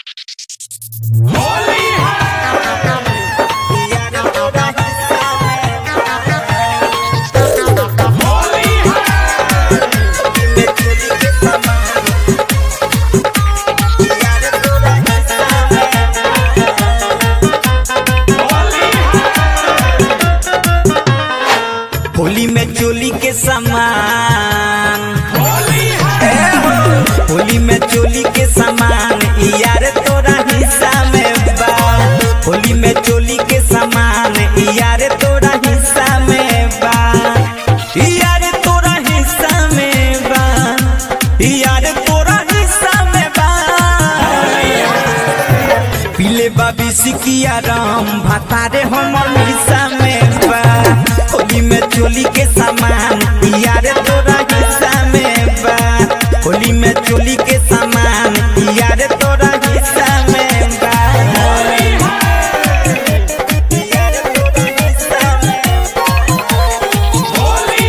होली में चोली के सामान ए हो, होली में चोली के सामान इ यार तोरा हिस्सा में बा होली में चोली के सामान इ यार तोरा हिस्सा में बा इ यार तोरा हिस्सा में बा इ यार तोरा हिस्सा में बा पीले बाबी सिकिया राम भातारे हमर हिस्सा में बा होली में चोली के सामान यार तोरा हिस्सा में बा होली में चोली के सामान यार तोरा हिस्सा में बा यार तोरा हिस्सा में बा। होली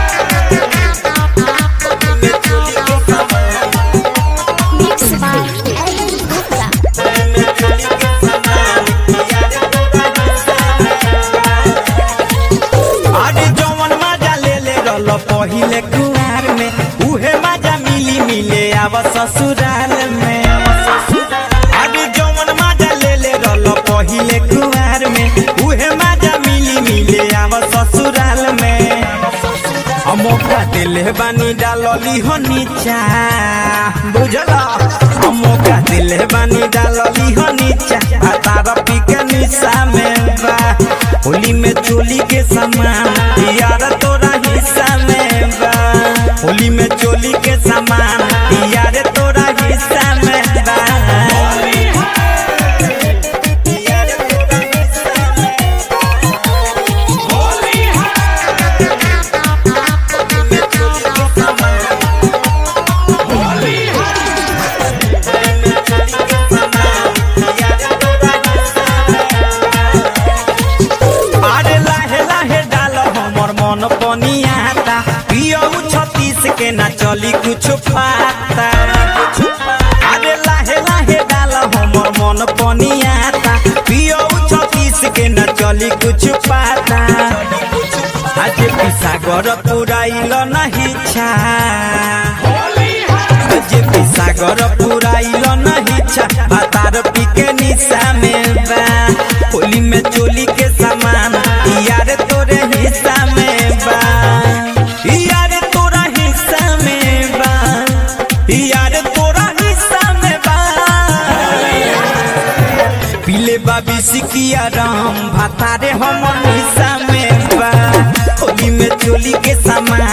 में चोली के सामान Mixed by Ellen Gupta. में चोली के सामान यार तोरा हिस्सा में बा। अरे जवन मजा ले ले रहल पहिले कुआर में उहे मजा मिली मिले आव ससुराल में अरे जवन मजा ले ले रहल पहिले कुआर में उहे मजा मिली मिले आव ससुराल में हम मौका दिले बानी डालली हो नीचा बुझल हम मौका दिले बानी डालली हो नीचा आ तारा पी के निशा में बा होली में चोली के सामान यार तोरा हिस्सा में बा होली में चोली के सामान यार तोरा हिस्सा में बा यार तोरा हिस्सा में में चोली के सामान अरे लाहे लाहे डाल हमर मन पनियाता पियौ छत्तीस के ना चली कुछ पाता अरे लाहे लाहे डाल हमर मन पनियाता पियौ छत्तीस के ना चली कुछ पाता आज पिसागर पुराइल नहीं छा जे पिसागर पुराइल नहीं छा बातार पी के निशा में बा होली में चोली के सामान यार तोरे हिस्सा में बा यार तोरा हिस्सा में बा यार तोरा हिस्सा में बा पीले बाबी सिकिया राम भातारे हमर हिस्सा में बा होली में चोली के सामान